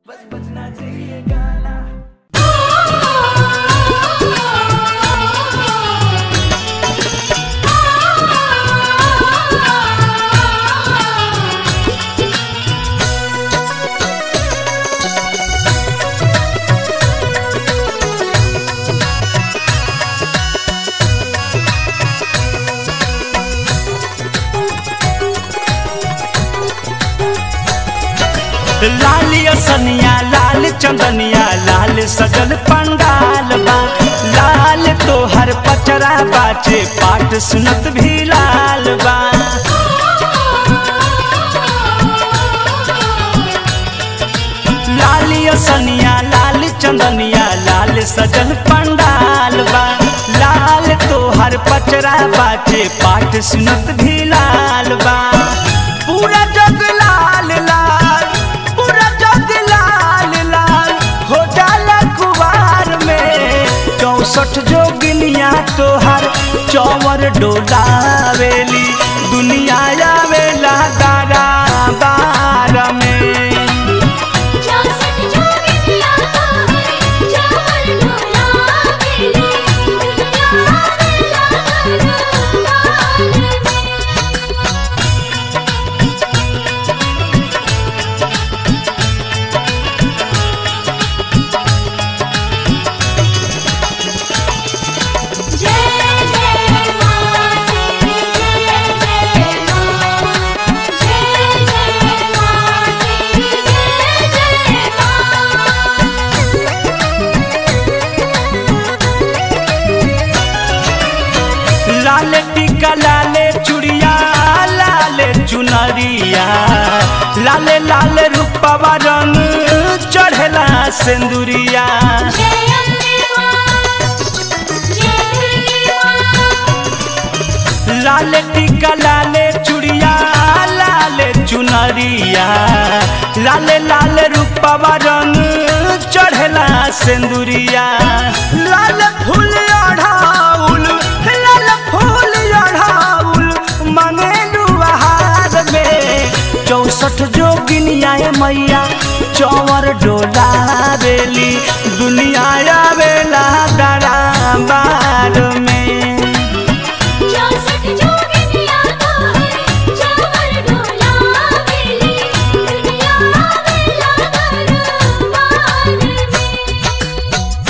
बस बजना चाहिए गाना लालिया सनिया लाल चंदनिया लाल सजल पंडाल बा लाल तोहर पचरा बाचे पाठ सुनत भी लाल बा लालिया सनिया लाल चंदनिया लाल सजल पंडाल बा लाल तोहर पचरा बाचे पाठ सुनत भी लाल बा पूरा जग लाल लाल पूरा जग लाल लाल हो जाला कुवार में चौसठ जोगिनिया तोहर चौवर डोलावेली दुनिया आवेला दारा बार में चौसठ जोगिनिया तोहरे चावल डोलावेली दुनिया आवेला दरबार में जय जय मां जय जय मां जय जय मां जय जय लाल टीका लाले चुड़िया लाले चुनरिया लाले लाल रूपवा रंग चढ़ला सिंदूरिया जय अम्बे मां जय दुर्गे मां लाल टीका लाले चुड़िया लाले चुनरिया लाले लाल रूपवा रंग चढ़ला सिंदूरिया लाल फूल अढ़ाउल लाल फूल अढ़ाउल मंगेलू आहार में चौसठ जोगिनिया मैया चौवर डोला बेली दुनिया आवेला दरा बार में चौसठ जोगिनिया तोहरे चावल डोलावेली दुनिया आवेला दरबार में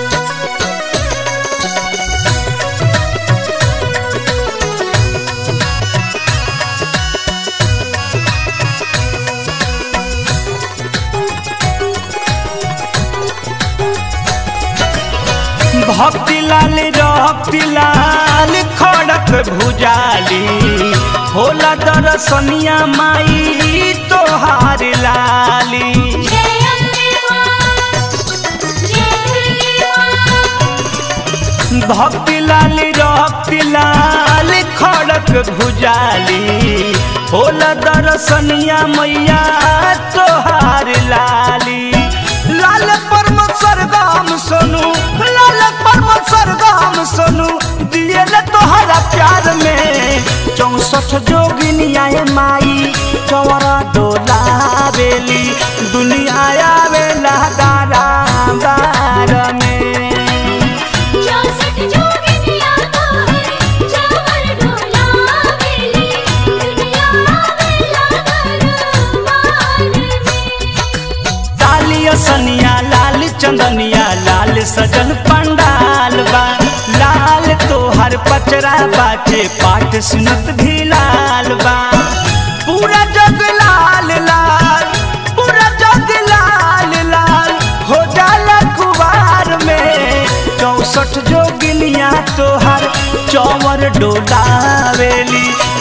भक्ति लाल रहती लाल खड़क भुजाली होला दरसनिया माई तोहार लाली जय अम्बे मां जय दुर्गे मां भक्ति लाल रहती लाल खड़क भुजाली होला दरसनिया मैया तोहार लाली लाल परम सरगम सोनू लाल परम सरगम सोनू दियल तोहरा प्यार में चौसठ जोगिनिया माई चौरा डोला बेली दुनिया आवेला दारा बार में चौसठ जोगिनिया तोहरे चावल डोलावेली दुनिया आवेला दरबार में लालिया सनिया लाल चंदनिया लाल सजल पंडाल बा लाल तोहर पचरा बाचे पाठ सुनत भी लाल बा पूरा जग लाल लाल पूरा जग लाल लाल हो जाला कुवार में चौसठ जोगिनिया तोहर चौवर डोलावेली